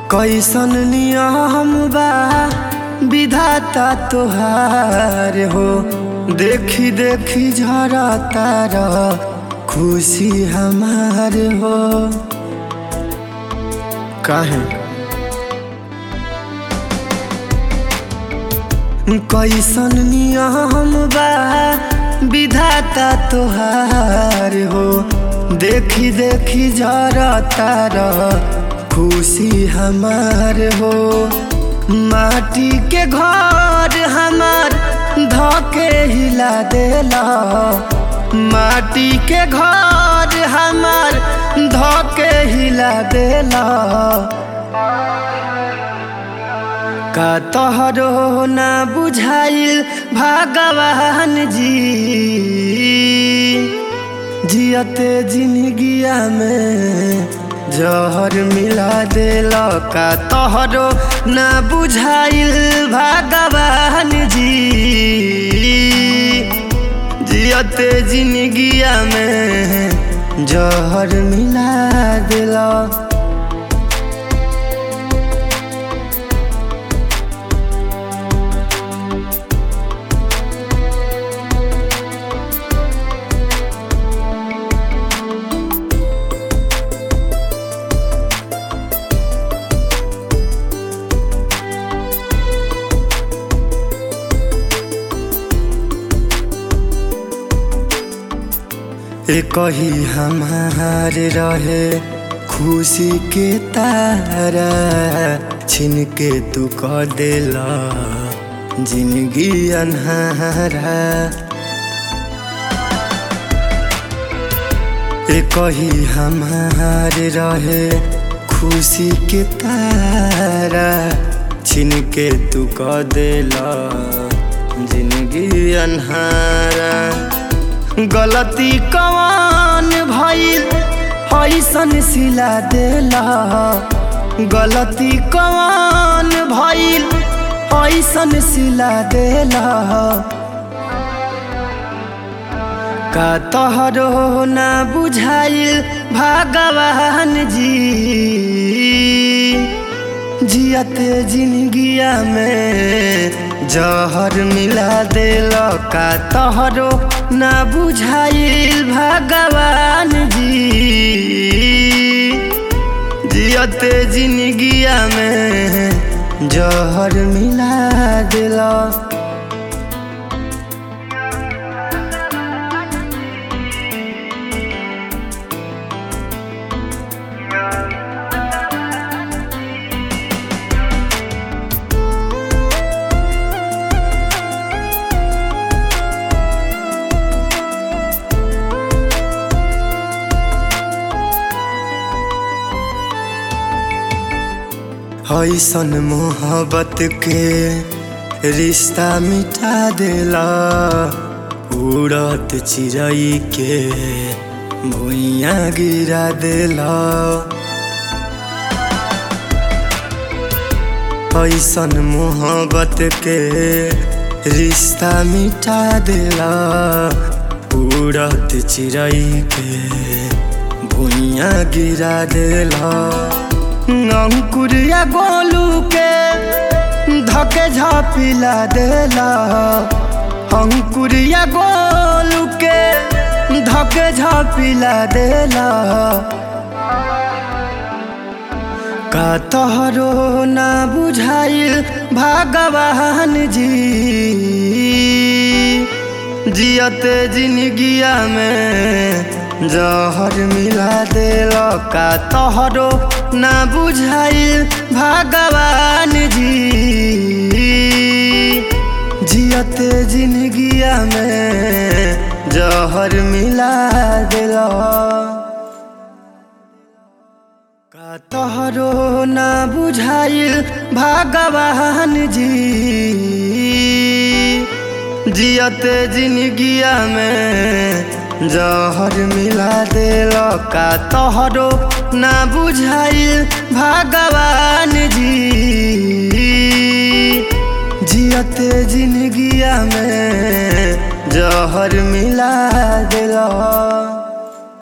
कैसन नियम बा विधाता तोहार हो देखी देखी झरा तारा खुशी हमार हो काहे कैसन नियम बा विधाता तोहार हो देखी देखी जरा तारा खुशी हमार हो माटी के घर हमार धके हिला देला माटी के घर हमार धके हिला देला का तोहरो ना बुझाइल भगवान जी जियते जिंदगिया में जहर मिला देल का तोहरो ना बुझाइल भगवान जी जियते जिंदगिया में जहर मिला देला कही हमार रहे खुशी के तारा छिन के तू कह देला जिंदगी अनहारा कही हमार रहे खुशी के तारा छिन के तू कह देला जिंदगी अनहारा गलती कवान भइल ऐसन सिला देला गलती कवान भइल ऐसन सिला देला का तोहरो ना बुझाइल भगवान जी जियते जिंदगिया में जहर मिला देल का तोहरो ना बुझाइल भगवान जी जियते जिंदगिया में जहर मिला देला ऐसन मोहब्बत के रिश्ता मिटा देला उड़त चिड़ई के भुइया गिरा देला ऐसन मोहब्बत के रिश्ता मिटा देला उड़त चिड़ई के भुइया गिरा देला अंकुरिया गोलू के धके झापिला देला अंकुरिया गोलू के धके झापिला देला का तोहरो ना बुझाइल भगवान जी जियते जिंदगिया में जहर मिला देल का तोहरो ना बुझाइल भगवान जी जियते जिंदगिया में जहर मिला देल का तोहरो ना बुझाइल भगवान जी जियते जिंदगिया में जहर मिला देल का तोहरो ना बुझाइल भगवान जी जियते जिंदगिया में जहर मिला देला